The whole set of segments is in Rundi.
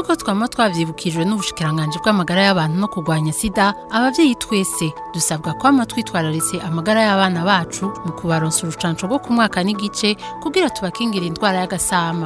nk'uko twama twavyibukijwe n'ubushikiranganji bw'amagara y'abantu no kurwanya sida abavyeyi twese dusabwa kwama twitwararitse amagara y'abana bacu mu kubaronsa urucanco rwo ku mwaka n'igice kugira tubakingira indwara y'agasama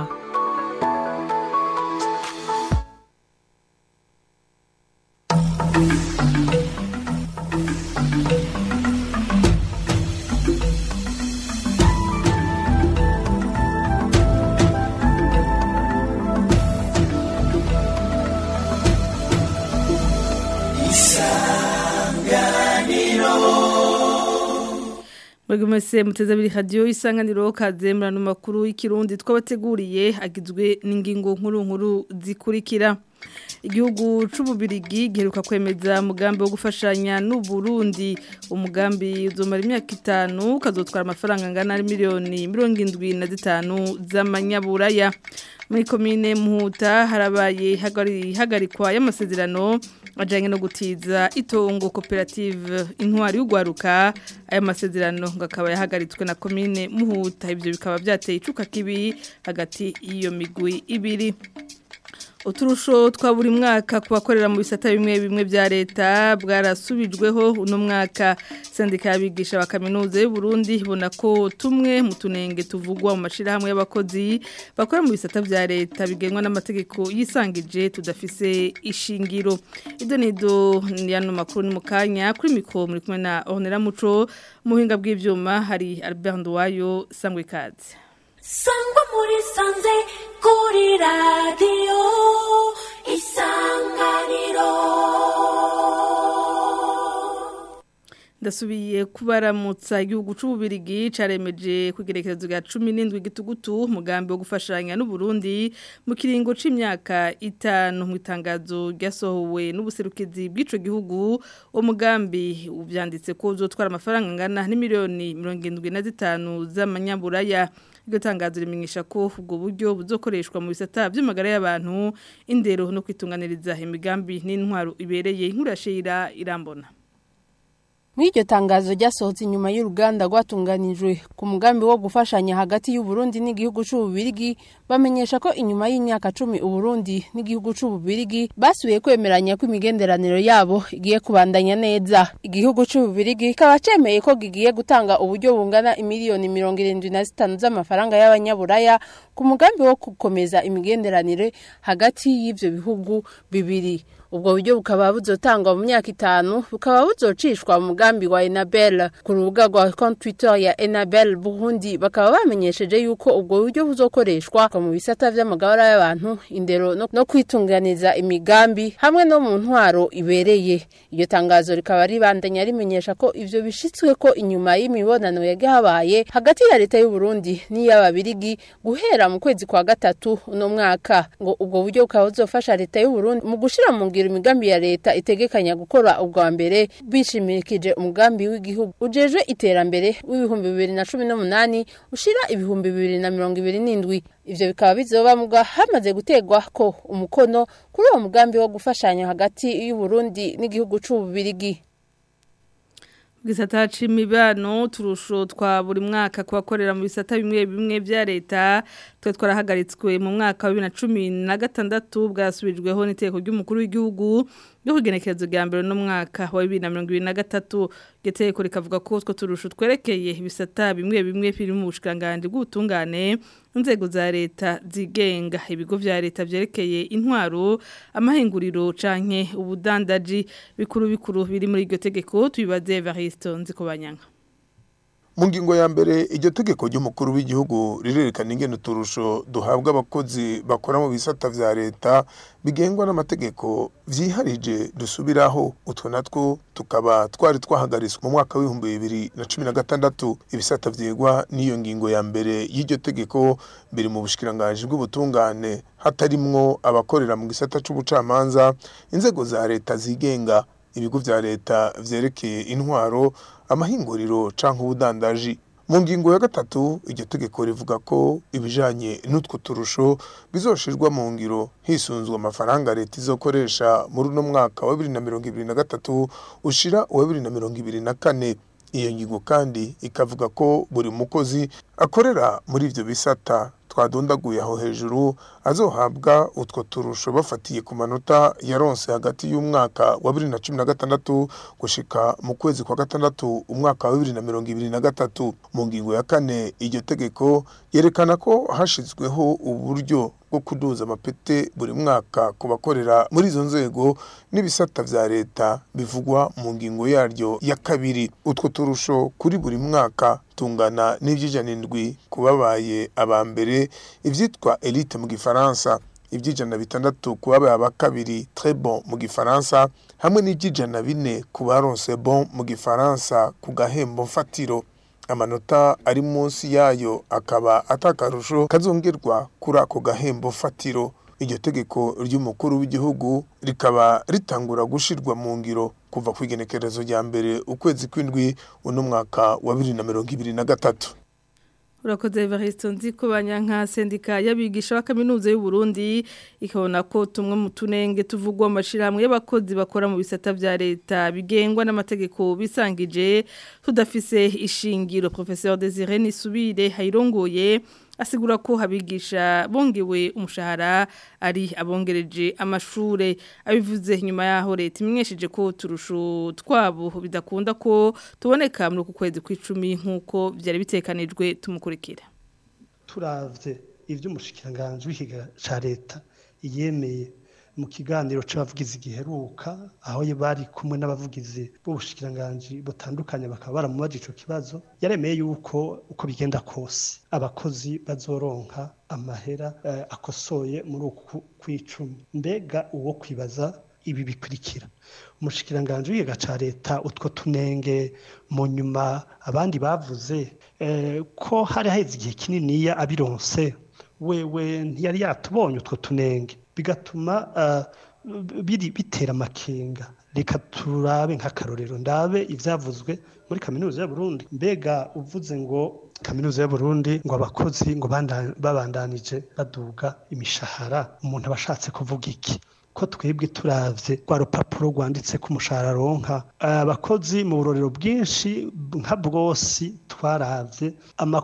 Mwebwe mwese muteze abiri radio isanganiro kaze murano makuru y'ikirundi twabateguriye agizwe n'ingingo nkuru nkuru zikurikira igihugu c'ububirigi giheruka kwemeza umugambi wo gufashanya n'u Burundi umugambi uzomara imyaka itanu kazotwara amafaranga angana miliyoni mirongo indwi na zitanu z'amanyaburaya muri komine muhuta harabaye hagarikwa y'amasezerano ajyanye no gutiza itongo koperative intwari y'ugwaruka aya masezerano ngo akaba yahagaritswe na komine muhuta ibyo bikaba byateye icuka kibi hagati y'iyo migwi ibiri uturusho twa buri mwaka ku bakorera mu bisata bimwe bimwe bya leta bwarasubijweho uno mwaka sendika y'abigisha ba kaminuza y'u Burundi ibona ko tumwe mu tunenge tuvugwa mu mashirahamwe y'abakozi bakora mu bisata bya leta bigenwa n'amategeko yisangije tudafise ishingiro ido nido yano makuru ni mukanya kuri mikro muri kumwe na Honera Muco muhinga bw'ivyuma hari Albert Ndwayo sangwe kazi sangwa muri sanze kuri radiyo isanganiro ndasubiye kubaramutsa igihugu c'ububirigi caremeje kugerekerezo ga 17 gitugutu mugambi wo gufashanya n'u Burundi mu kiringo c'imyaka itanu mu itangazo ryasohowe n'ubuserukizi bw'ico gihugu uwo mugambi uvyanditse ko uzotwara amafaranga angana n'imiliyoni 75 z'amanyaburaya iryo tangazo rimenyesha ko ubwo buryo buzokoreshwa mu bisata by'amagara y'abantu indero no kwitunganiriza imigambi n'intwaro ibereye nk'urashira irambona muri iryo tangazo ryasohotse inyuma y'uruganda rwatunganijwe ku mugambi wo gufashanya hagati y'uburundi n'igihugu c'ububirigi bamenyesha ko inyuma y'imyaka cumi uburundi n'igihugu c'ububirigi basubiye kwemeranya ko imigenderaniro yabo igiye kubandanya neza igihugu c'ububirigi kikaba cemeye ko gigiye gutanga uburyo bungana imiliyoni mirongo irindwi na zitanu z'amafaranga y'abanyaburaya ku mugambi wo gukomeza imigenderanire hagati y'ivyo bihugu bibiri ubwo buryo bukaba buzotangwa mu myaka itanu bukaba buzocishwa mu mugambi wa Enabel ku rubuga rwa konti Twitter ya Enabel Burundi bakaba bamenyesheje yuko ubwo buryo buzokoreshwa mu bisata vy'amagara y'abantu indero no, no kwitunganiza imigambi hamwe no mu ntwaro ibereye iyo tangazo rikaba ribandanya rimenyesha ko ivyo bishitswe ko inyuma y'imibonano yagahabaye hagati ya leta y'u Burundi n'iy'ababirigi guhera mu kwezi kwa gatatu uno mwaka ngo ubwo buryo bukaba buzofasha leta y'u Burundi mu gushira mu ngiro imigambi ya leta itegekanya gukora ubwa mbere bishimikije umugambi w'igihugu ujejwe iterambere w'ibihumbi bibiri na cumi n'umunani ushira ibihumbi bibiri na mirongo ibiri n'indwi ivyo bikaba bizoba muga hamaze gutegwa ko umukono kuri uwo mugambi wo gufashanya hagati y'uburundi n'igihugu c'ububirigi gisata c'imibano turusho twa buri mwaka kubakorera mu bisata bimwe bimwe vya leta twe twarahagaritswe mu mwaka wa 2016 bwasubijweho n'iteko ry'umukuru w'igihugu ryo kugenekerezo rya mbere no mwaka wa 2023 geteko rikavuga ko two turusho twerekeye ibisata bimwe bimwe biri mu bushikanganje bw'ubutungane inzego za leta zigenga ibigo vya leta vyerekeye intwaro amahinguriro canke ubudandaji bikuru bikuru biri muri iryo tegeko tubibaze Evaristo Nzikobanyanga mu ngingo ya mbere iryo tegeko ry'umukuru w'igihugu rirerekana ingene uturusho duhabwa abakozi bakora mu bisata vya leta bigengwa n'amategeko vyiharije dusubiraho utwo natwo tukaba twari twahagaritswe mu mwaka w'ibihumbi bibiri na cumi na gatandatu ibisata vyegwa n'iyo ngingo ya mbere y'iryo tegeko biri mu bushikiranganji bw'ubutungane hatarimwo abakorera mu gisata c'ubucamanza inzego za leta zigenga ibigo vya leta vyerekeye intwaro amahinguriro canke ubudandaji mu ngingo ya gatatu iryo tegeko rivuga ko ibijanye n'utwo turusho bizoshirwa mu ngiro hisunzwe amafaranga leta izokoresha muri uno mwaka wa bibiri na mirongo ibiri na gatatu ushira uwa bibiri na mirongo ibiri na kane iyo ngingo kandi ikavuga ko buri mukozi akorera muri ivyo bisata twadondaguye aho hejuru azohabwa utwo turusho bafatiye ku manota yaronse hagati y'umwaka wa bibiri na cumi na gatandatu gushika mu kwezi kwa gatandatu umwaka wa bibiri na mirongo ibiri na gatatu mu ngingo ya kane iryo tegeko yerekana ko hashizweho uburyo bwo kuduza amapete buri mwaka ku bakorera muri izo nzego n'ibisata vya leta bivugwa mu ngingo yaryo ya kabiri utwo turusho kuri buri mwaka tungana n'ivy'ijana indwi ku babaye aba mbere ivyitwa elite mu gifaransa iby'ijana bitandatu ku babaye aba kabiri très bon mu gifaransa hamwe n'iby'ijana bine ku baronse bon mu gifaransa ku gahembo mfatiro amanota ari munsi yayo akaba atakarusho kazongerwa kuri ako gahembo fatiro iryo tegeko ry'umukuru w'igihugu rikaba ritangura gushirwa mu ngiro kuva ku igenekerezo rya mbere ukwezi kw'indwi uno mwaka wa bibiri na mirongo ibiri na gatatu urakoze Evaristo nzi ko banyanka sendika y'abigisha ba kaminuza y'u Burundi ikabona ko tumwe mu tunenge tuvugwa amashirahamwe y'abakozi bakora mu bisata vya leta bigengwa n'amategeko bisangije tudafise ishingiro professeur Desire Nisubire hayirongoye asigura ko habigisha bongewe umushahara ari abongereje amashure abivuze nyuma yaho leta imenyesheje ko turusho twabo bidakunda ko tuboneka muri uku kwezi kw'icumi nk'uko byari bitekanijwe tumukurikira turavye ivy'umushikiranganji w'ikiga ca leta yemeye mu kiganiro c'abavugizi giheruka aho bari kumwe n'abavugizi b'ubushikiranganji butandukanye bakaba baramubaje ico kibazo yaremeye yuko uko bigenda kose abakozi bazoronka amahera eh, akosoye muri uku kw'icumi mbega uwo kwibaza ibi bikurikira umushikiranganji w'ikiga ca leta utwo tunenge mu nyuma abandi bavuze eh, ko hari haheze igihe kininiya abironse wewe ntiyari yatubonye utwo tunenge bigatuma biri bitera amakenga reka turabe nk'akarorero ndabe ibyavuzwe muri kaminuza ya Burundi mbega uvuze ngo kaminuza ya Burundi ngo abakozi ngo babandanije baduga imishahara umuntu aba ashatse kuvuga iki ko twebwe turavye rwa rupapuro rwanditse ku mushahara ronka abakozi mu burorero bwinshi nka bwose twaravye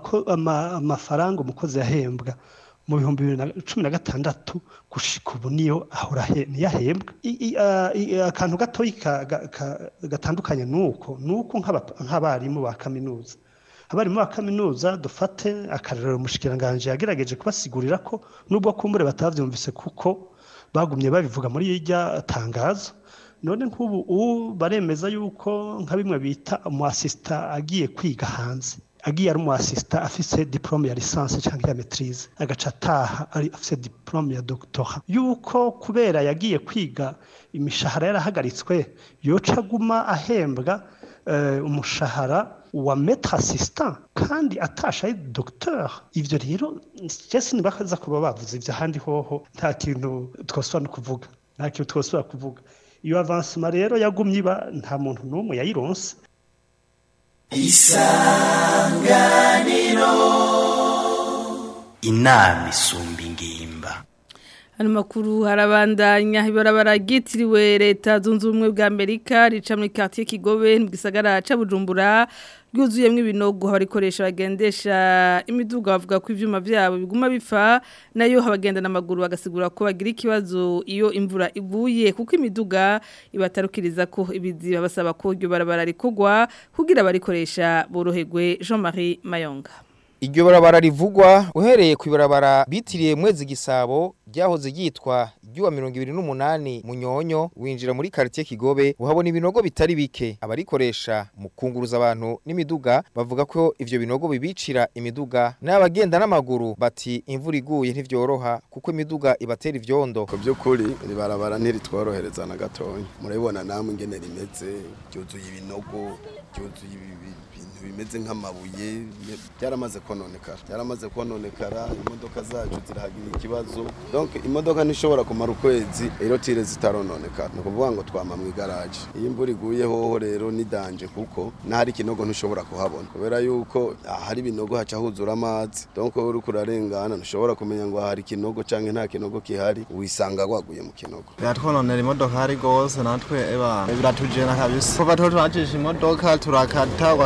amafaranga umukozi yahembwa mu bihumbi bibiri na cumi na gatandatu gushika ubu niyo ahora niyahembwa akantu gatoyi gatandukanye nuko nuko nk'abarimu ba kaminuza abarimu ba kaminuza dufate akarorero umushikiranganje yagerageje kubasigurira ko nubwo kumbure batavyumvise kuko bagumye babivuga muri irya tangazo none nk'ubu ubu baremeza yuko nka bimwe bita umu assistant agiye kwiga hanze agiye ari umu assistant afise diplome ya licence cyangwa ya maîtrise agaca ataha ari afise diplome ya doctorat yuko kubera yagiye kwiga imishahara yarahagaritswe yoca aguma ahembwa uh, umushahara wa maître assistant kandi atasha ari docteur ivyo rero jese nibakaza kuba bavuze ivyo ahandi hoho nta kintu twosubira no kuvuga nta kintu twosubira kuvuga iyo avancement rero yagumye iba nta muntu n'umwe yayironse isanganiro inama isumba ingimba Hano makuru harabandanya ibarabara ryitiriwe leta zunze ubumwe bwa Amerika rica muri quartier Kigobe mu gisagara ca Bujumbura ryuzuyemwo ibinogo abarikoresha bagendesha imiduga bavuga ko ivyuma vyabo biguma bifa nayo habagenda n'amaguru bagasigura ko bagira ikibazo iyo imvura iguye kuko imiduga ibatarukiriza ko ibiziba basaba ko iryo barabara rikogwa kugira abarikoresha boroherwe Jean-Marie Mayonga Iryo barabara rivugwa uhereye ku ibarabara bitiriye mwezi gisabo ryahoze ryitwa ryuwa mirongo ibiri n'umunani munyonyo winjira muri quartier Kigobe uhabona ibinogo bitari bike abarikoresha mu kunguruza abantu n'imiduga bavuga ko ivyo binogo bibicira imiduga n'abagenda n'amaguru bati imvura iguye ntivyoroha kuko imiduga ibatera ivyondo ku by'ukuri iri barabara ntiritworohereza na gatonya murabibona namwe ingene rimeze ryuzuye ibinogo ryuzuye ibintu bimeze nk'amabuye byaramaze kononekara byaramaze kononekara imodoka zacu zirahagira ikibazo donc imodoka ntishobora kumara ukwezi rero tire zitarononekara ni ukuvuga ngo twama mu igaraje iyo imvura iguye hoho rero ni danje kuko n'ahari ikinogo ntushobora kuhabona kubera yuko ahari ibinogo haca huzura amazi donc wowe uriko urarengana ntushobora kumenya ngo hari ikinogo canke nta kinogo kihari wisanga waguye mu kinogo biratwononera imodoka hari gose natwe eba biratujena kabisa kuva tuba turacisha imodoka turakata ugasanga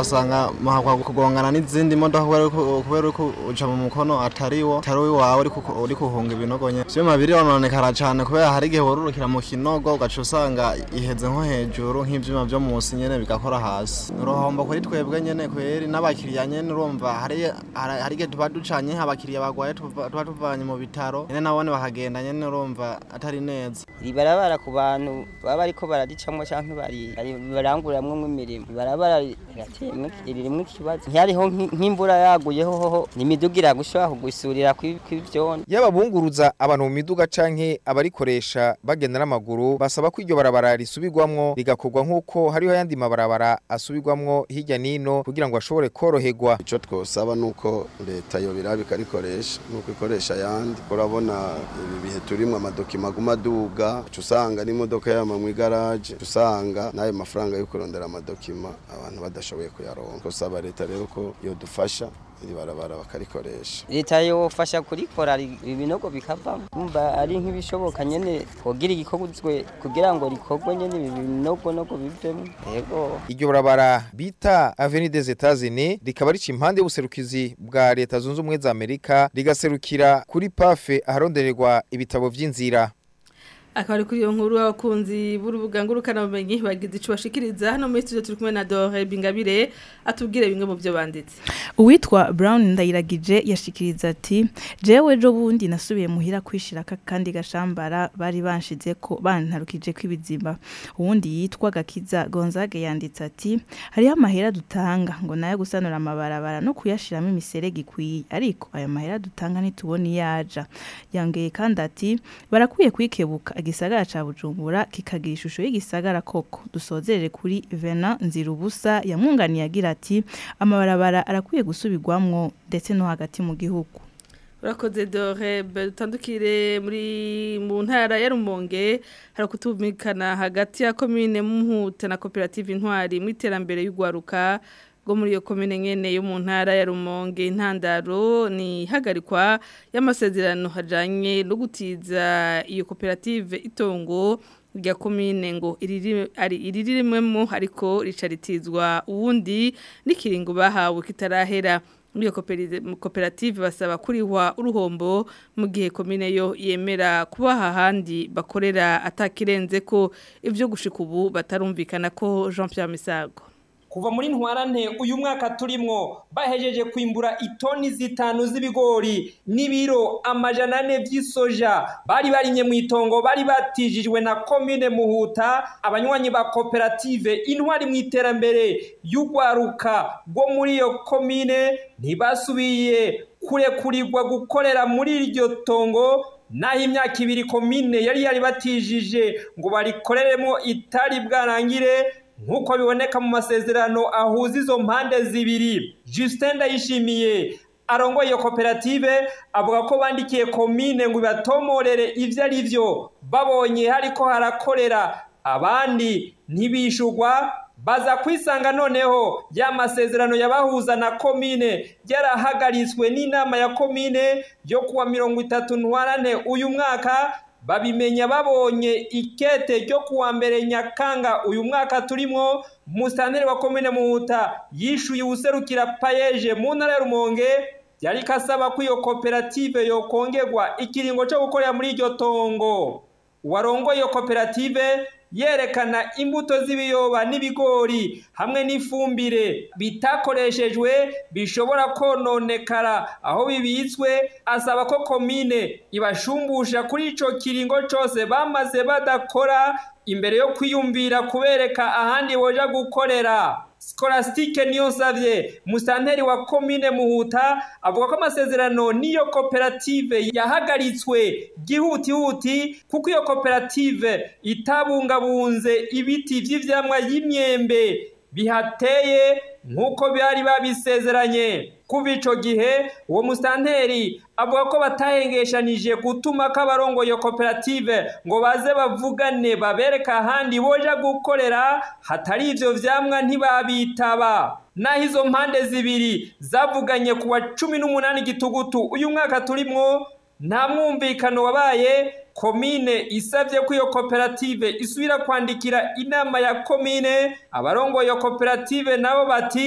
mahakwa kugongana n'izindi modoka kubera ko kubera ko uca mu mukono atari wo atari wawe uri ku- uri kuhunga ibinogo nye sio mabiri ononekara cyane kubera hari igihe worurukira mu kinogo ugaca usanga iheze nko hejuru nk'ivyuma vyo munsi nyene bigakora hasi uruhombo kuri twebwe nyene kweri n'abakiriya nyene urumva hari hari hari igihe tuba ducanye abakiriya bagwaye tuva- tuba tuvanye mu bitaro nyene nabone bakagenda nyene urumva atari neza ibarabara ku bantu baba bariko bararicamwo canke bari bari- baranguramwo imirimo ibarabara rirateyemwo ririmwo ikibazo ntihariho nk'i- nk'imvura yaguyeho hoho n'imiduga iragushobora kugusurira kwi- kw'ivyondo yaba bunguruza abantu mu miduga canke abarikoresha bagenda n'amaguru basaba ko iryo barabara risubirwamwo rigakorwa nk'uko hariho ayandi mabarabara asubirwamwo hirya n'ino kugira ngo ashobore koroherwa icyo twosaba ni uko leta yobiraba ikarikoresha nuko ikoresha ayandi urabona ibi bihe turimo amadokima aguma aduga uca usanga n'imodoka yama mu igaraje uca usanga n'ayo mafaranga yo kurondera amadokima abantu badashoboye kuyaronka twosaba leta rero ko yodufasha iri barabara bakarikoresha leta yofasha kurikora ri- ibinogo bikavamo umva ari nk'ibishoboka nyene kugira igikozwe kugira ngo rikorwe nyene ibi binogonogo bivemo yego iryo barabara bita Avenue des Etats-Unis rikaba rica impande y'ubuserukizi bwa leta zunze ubumwe za Amerika rigaserukira kuri pafe aharondererwa ibitabo vy'inzira akaba ari kuri iyo nkuru abakunzi b'urubuga ngurukanabumenyi bagize ico bashikiriza hano muri studio turi kumwe na Dore Bingabire atubwire bimwe mu byo banditse uwitwa brown ndayiragije yashikiriza ati jewe ejo bundi nasubiye muhira kwishira aka kandi gashambara bari banshize ko bantarukije ko ibizima uwundi yitwa gakiza gonzage yanditse ati hariho amahera dutanga ngo nayo gusanura amabarabara no kuyashiramo imiserege ikwiye ariko ayo mahera dutanga ntitubone iyaja yongeye kandi ati barakwiye kwikebuka igisagara ca bujumbura kikagira ishusho y'igisagara koko dusozerere kuri vena nzirubusa yamwunganiye agira ati amabarabara arakwiye gusubirwamwo ndetse no hagati mu gihugu urakoze Dore dutandukire muri mu ntara ya Rumonge hari kutumikana hagati ya commune Muhuta na cooperative Intwari mu iterambere y'ugwaruka go muri iyo komine nyene yo mu ntara ya Rumonge intandaro ni hagarikwa y'amasezerano hajanye no gutiza iyo koperative itongo rya komine ngo iriri ari iririmwemo ariko ricaritizwa uwundi n'ikiringo bahawe kitarahera muri iyo koperi- koperative basaba kurihwa uruhombo mu gihe komine yo yemera kubaha ahandi bakorera atakirenze ko ivyo gushika ubu batarumvikana ko Jean Pierre Misago kuva muri ntwarante uyu mwaka turimwo bahejeje kwimbura itoni zitanu z'ibigori n'ibiro amajana ane vy'isoja bari barimye mu itongo bari batijijwe na komine muhuta abanywanyi ba koperative intwari mu iterambere y'ugwaruka rwo muri iyo komine ntibasubiye kurekurirwa gukorera muri iryo tongo naho imyaka ibiri komine yari yari batijije ngo barikoreremo itari bwarangire nk'uko biboneka mu masezerano ahuza izo mpande zibiri Justin Ndayishimiye arongoye iyo koperative avuga ko bandikiye komine ngo ibatomorere ivyo ari vyo babonye hariko harakorera abandi ntibishurwa baza kwisanga noneho ya masezerano yabahuza na komine yarahagaritswe n'inama ya komine yo kuwa mirongo itatu ntwarane uyu mwaka babimenya babonye ikete ryo kuwa mbere nyakanga uyu mwaka turimwo musitanteri wa komine muhuta yishuye uwuserukira payeje mu ntara ya rumonge yari kasaba ko iyo koperative yokongerwa ikiringo cyo gukorera muri iryo tongo uwarongoye iyo koperative yerekana imbuto z'ibiyoba n'ibigori hamwe n'ifumbire bitakoreshejwe bishobora kononekara aho bibitswe asaba ko komine ibashumbusha kuri ico kiringo cose bamaze badakora imbere yo kwiyumvira kubereka ahandi boja gukorera Scholastique niyo savye musanteri wa komine Muhuta avuga ko amasezerano niyo koperative yahagaritswe gihutihuti kuko iyo koperative itabungabunze ibiti vy'ivyamwa y'imyembe bihateye nk'uko bari babisezeranye kuva ico gihe uwo musanteri avuga ko batahengeshanije gutuma ko abarongo iyo koperative ngo baze bavugane babereka ahandi boja gukorera hatari ivyo vyamwa ntibabitaba naho izo mpande zibiri zavuganye ku wa cumi n'umunani gitugutu uyu mwaka turimwo nta mwumvikano wabaye komine isabye ko iyo koperative isubira kwandikira inama ya komine abarongoye iyo koperative nabo bati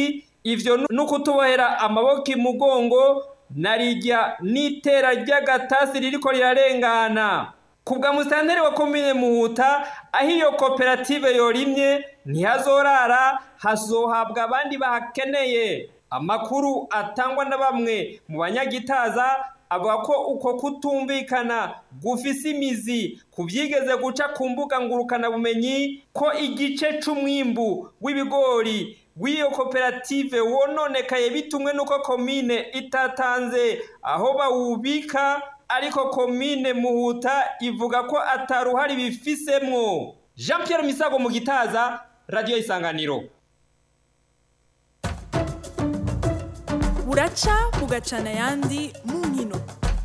ivyo ni ukutubohera amaboko imugongo narijya n'itera ry'agatasi ririko rirarengana kubwa musitanteri wa komine muhuta aho iyo koperative yorimye ntihazorara hazohabwa abandi bahakeneye amakuru atangwa na bamwe mu banyagitaza avuga ko uko kutumvikana gufise imizi ku byigeze guca ku mbuga ngurukanabumenyi ko igice c'umwimbu w'ibigori w'iyo koperative wononekaye bitumwe n'uko komine itatanze aho bawubika ariko komine muhuta ivuga ko ataruhari bifisemwo jean Pierre misago mu gitaza radiyo isanganiro buraca bugacana ayandi mu nkino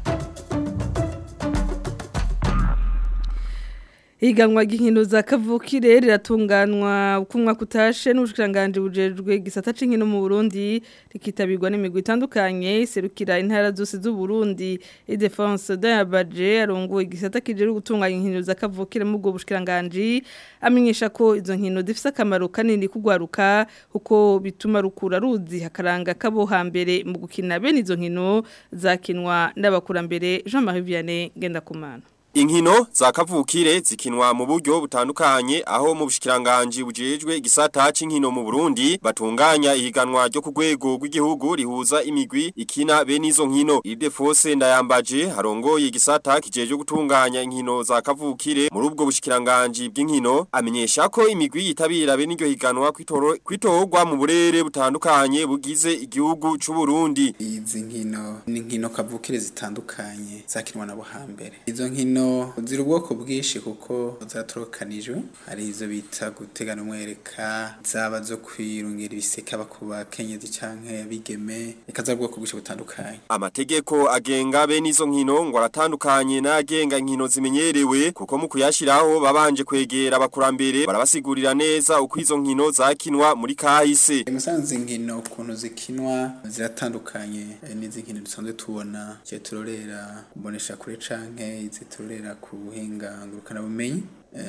Higanwa ry'inkino za kavukire riratunganwa uko umwaka utashe n'ubushikiranganje bujejwe gisata c'inkino mu Burundi rikitabirwa n'imigwi itandukanye serukira intara zose z'u Burundi et défense d'Abaje arongoye igisata kijeje gutunganya inkino za kavukire mu bwo bushikiranganje amenyesha ko izo nkino zifise akamaro kanini kugwaruka kuko bituma rukura ruzi hakaranga kabo hambere mu gukina bene izo nkino zakinwa n'abakurambere Jean-Marie Vianney Gendakumana Inkino za kavukire zikinwa mu buryo butandukanye aho mu bushikiranganje bujejwe igisata c'inkino mu Burundi batunganya ihiganwa ryo ku rwego rw'igihugu rihuza imigwi ikina bene izo nkino Ildefonse Ndayambaje harongoye igisata kijeje gutunganya inkino za kavukire muri ubwo bushikiranganje bw'inkino amenyesha ko imigwi yitabira bene iryo higanwa kwitorwa mu burere butandukanye bugize igihugu c'u Burundi izi nkino ni nkino kavukire zitandukanye zakinwa nabo hambere izo nkino ziri ubwoko bwinshi kuko zatorokanijwe hari izo bita gutegana umwereka zaba zo kwirungira ibiseka bakuba kenyezi canke bigeme reka za bwoko bwinshi butandukanye amategeko agenga bene izo nkino ngo aratandukanye n'agenga inkino zimenyerewe kuko mu kuyashiraho babanje kwegera abakurambere barabasigurira neza uko izo nkino zakinwa muri kahise musanze inkino ukuntu zikinwa ziratandukanye n'izi nkino dusanzwe tubona cyo turorera kubonesha kure canke izi turorera ku buhinga ngurukana bumenyi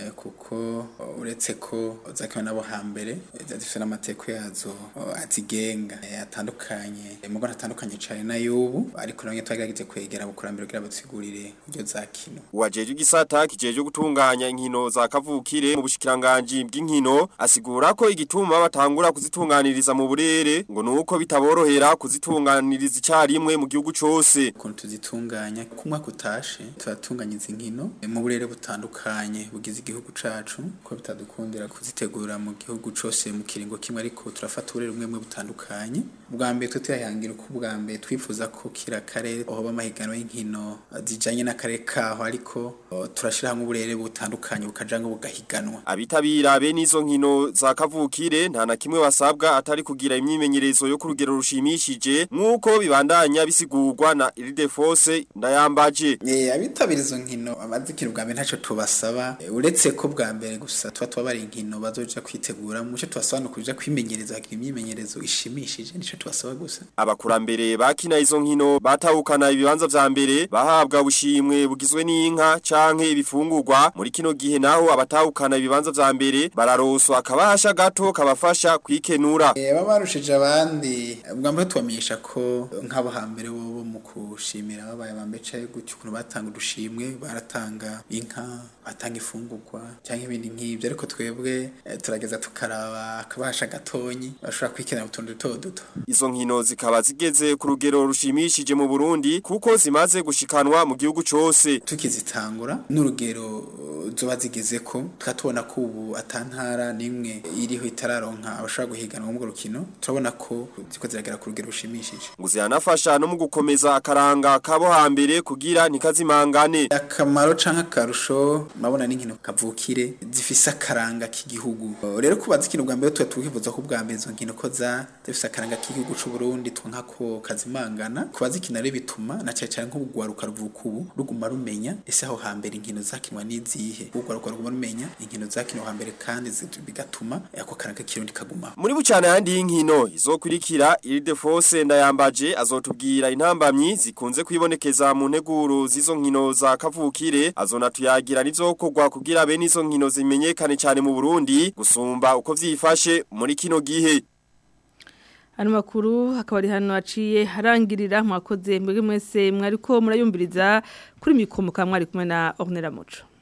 kuko uretse ko zakiwe nabo hambere zifite n'amateko yazo azigenga atandukanye mugo atandukanye cyane na y'ubu ariko nabyo twagerageje kwegera abakurambere kugira badusigurire uburyo zakino uwajeje igisata kijeje gutunganya inkino za kavukire mu bushikiranganje bw'inkino asigura ko igituma batangura kuzitunganiriza mu burere ngo nuko bitaborohera kuzitunganiriza icyarimwe mu gihugu cyose ukuntu tuzitunganya ku mwaka utashe turatunganya izi nkino mu burere butandukanye bugize igihugu cacu ko bitadukundira kuzitegura mu gihugu cose mu kiringo kimwe ariko turafata uburere bumwe bumwe butandukanye bwa mbere twe tuyahangira uko bwa mbere twifuza ko kira karere aho bamahiganwa y'inkino zijanye n'akarere kaho ariko turashira hamwe uburere butandukanye bukajanga bugahiganwa abitabira bene izo nkino za kavukire nta na kimwe basabwa atari kugira imyimenyerezo yo ku rugero rushimishije nk'uko bibandanya bisigurwa na Ildefonse ndayambaje eh abitabira izo nkino abazikira bwa mbere ntaco tubasaba uretse ko bwa mbere gusa tuba twabari inkino bazoja kwitegura muce tubasaba no kuja kwimenyereza hagira imyimenyerezo ishimishije nico tubasaba gusa abakurambere bakina izo nkino batahukana ibibanza vya mbere bahabwa ubushimwe bugizwe n'inka canke ibifungurwa muri kino gihe naho abatahukana ibibanza vya mbere bararoswa akabasha gato kabafasha kwikenura eh babarushije abandi bwa mbere tubamenyesha ko nk'abo hambere bo mu kushimira babaye abambecaye gutyo ukuntu batanga udushimwe baratanga inka batanga ifungurwa cyangwa ibindi nk'ibyo ariko twebwe turageza tukaraba akabasha gatonyi bashobora kwikenera utuntu duto duto izo nkino zikaba zigeze ku rugero rushimishije mu Burundi kuko zimaze gushikanwa mu gihugu cyose tukizitangura n'urugero zoba zigeze ko tukatubona ko ubu atantara nimwe iriho itararonka abashobora guhiganwa mu rukino turabona ko ziko ziragera ku rugero rushimishije ngo ziranafasha no mu gukomeza akaranga kabo hambere kugira ntikazimangane akamaro canke akarusho mabona n'inkino kavukire zifise akaranga k'igihugu rero kuba zikino bwa mbere tuba twifuza ko bwa mbere izo nkino ko za zifise akaranga k'igihugu c'u Burundi twanka ko kazimangana kuba zikina rero bituma na cyane cyane nk'ubugwaruka ruvuka ubu ruguma rumenya ese aho hambere inkino zakinwa n'izihe ubugwaruka ruguma rumenya inkino zakinwa hambere kandi bigatuma ako karanga k'irundi kaguma muri bucana yandi y'inkino izokurikira Ildefonse ndayambaje azotubwira intambamyi zikunze kwibonekeza mu nteguro z'izo nkino za kavukire azonatuyagira n'izokorwa kugira bene izo nkino zimenyekane cyane mu Burundi gusumba uko vyifashe muri kino gihe Ano makuru hakaba ari hano aciye harangirira mwakoze mbege mwese mwariko murayumviriza kuri mikomo kamwe ari kumwe na Ornella Muco